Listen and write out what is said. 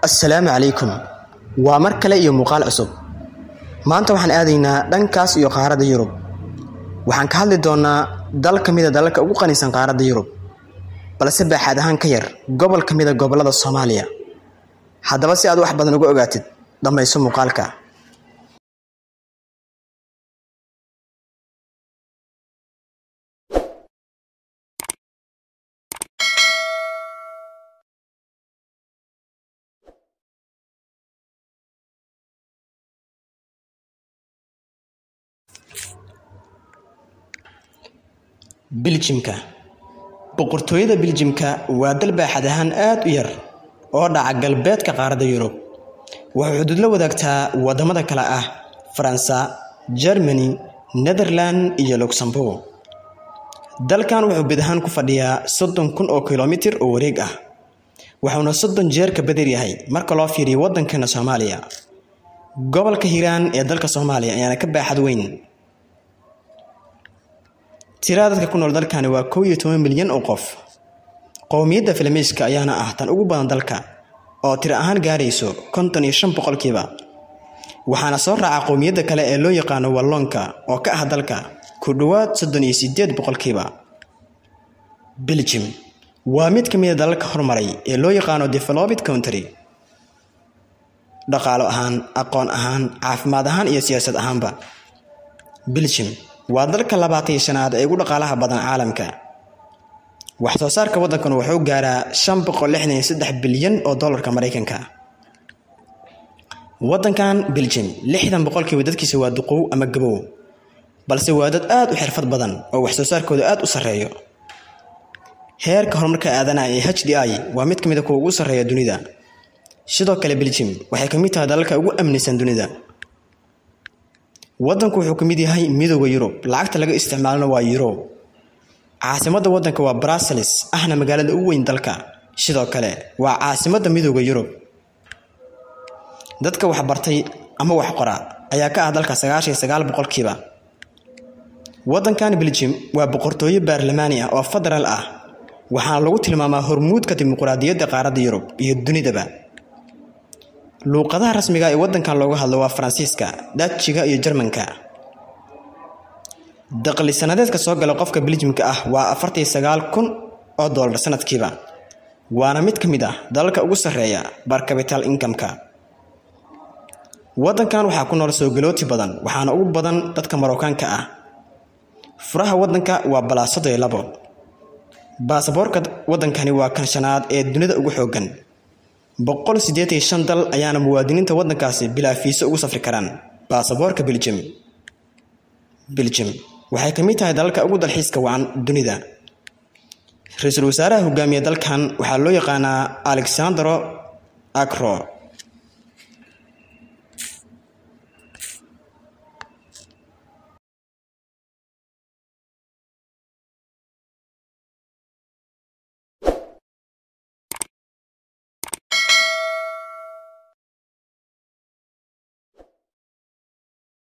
assalaamu calaykum waa mar kale iyo muuqaal cusub maanta waxaan aadaynaa dhankaas iyo qaaradda yurub waxaan ka hadli doonaa dal ka mida dalalka ugu qanisan qaaradda yurub balse baaxaad ahaan ka yar gobol ka mida gobollada soomaaliya haddaba si aad wax badan uga ogaatid dhammayso muuqaalka biljimka boqortooyada biljimka waa dal baaxad ahaan aad u yar oo dhaca galbeedka qaaradda yurub waxay xuduud la wadaagtaa waddamada kale ah faransa jermani netherland iyo luxembourg dalkan wuxuu bid ahaan ku fadhiyaa soddon kun oo kilomitir oo wareeg ah wuxuuna soddon jeer ka badir yahay marka loo fiiriyo waddankeena soomaaliya gobolka hiiraan ee dalka soomaaliya ayaana ka baaxad weyn tirada dadka ku nool dalkani waa kow iyo toban milyan oo qof qowmiyadda filmiiska ayaana ah tan ugu badan dalka oo tiro ahaan gaarayso konton iyo shan boqolkiiba waxaana soo raaca qowmiyadda kale ee loo yaqaano walloonka oo ka ah dalka ku dhowaad soddon iyo sideed boqolkiiba beljim waa mid ka mid a dalalka hormaray ee loo yaqaano developed country dhaqaalo ahaan aqoon ahaan caafimaad ahaan iyo siyaasad ahaanba beljim waa dalka labaatan iyo shanaad ee ugu dhaqaalaha badan caalamka wax soo saarka waddankan wuxuu gaaraa shan boqol lixdan iyo saddex bilyan oo dollarka maraykanka waddankan beljim lixdan boqolkiiba dadkiisa waa duqow ama gabow balse waa dad aad u xirfad badan oo wax soo saarkooda aad u sarreeyo heerka horumarka aadanaha ee h d i waa mid ka mid a kuwa ugu sarreeya dunida sidoo kale beljim waxay ka mid tahay dalalka ugu amnisan dunida waddanku wuxuu ka mid yahay midooda yurub lacagta laga isticmaalona waa euro caasimadda waddanka waa brussels ahna magaalada ugu weyn dalka sidoo kale waa caasimadda midooda yurub dadka wax bartay ama wax qora ayaa ka ah dalka sagaashan iyo sagaal boqolkiiba waddankan beljim waa boqortooyo baarlamaani ah oo federaal ah waxaana lagu tilmaamaa hormuudka dimuquraadiyadda qaaradda yurub iyo dunidaba luuqadaha rasmiga ee waddankan looga hadlo waa faransiiska dajiga iyo jarmanka daqli sanadeedka soo gala qofka beljimka ah waa afartan iyo sagaal kun oo dollar sanadkiiba waana mid ka mid ah dalalka ugu sarreeya bar capital incomeka waddankan waxaa ku nool soogalooti badan waxaana ugu badan dadka marookaanka ah furaha waddanka waa balaasado iyo labo baasaboorka waddankani waa kan shanaad ee dunida ugu xooggan boqol siddeetan iyo shan dal ayaana muwaadiniinta waddankaasi bilaa fiiso ugu safri karaan baasaboorka beljim beljim waxay ka mid tahay dalalka ugu dalxiiska wacan dunida ra-iisul wasaaraha hogaamiya dalkan waxaa loo yaqaanaa alexandro acro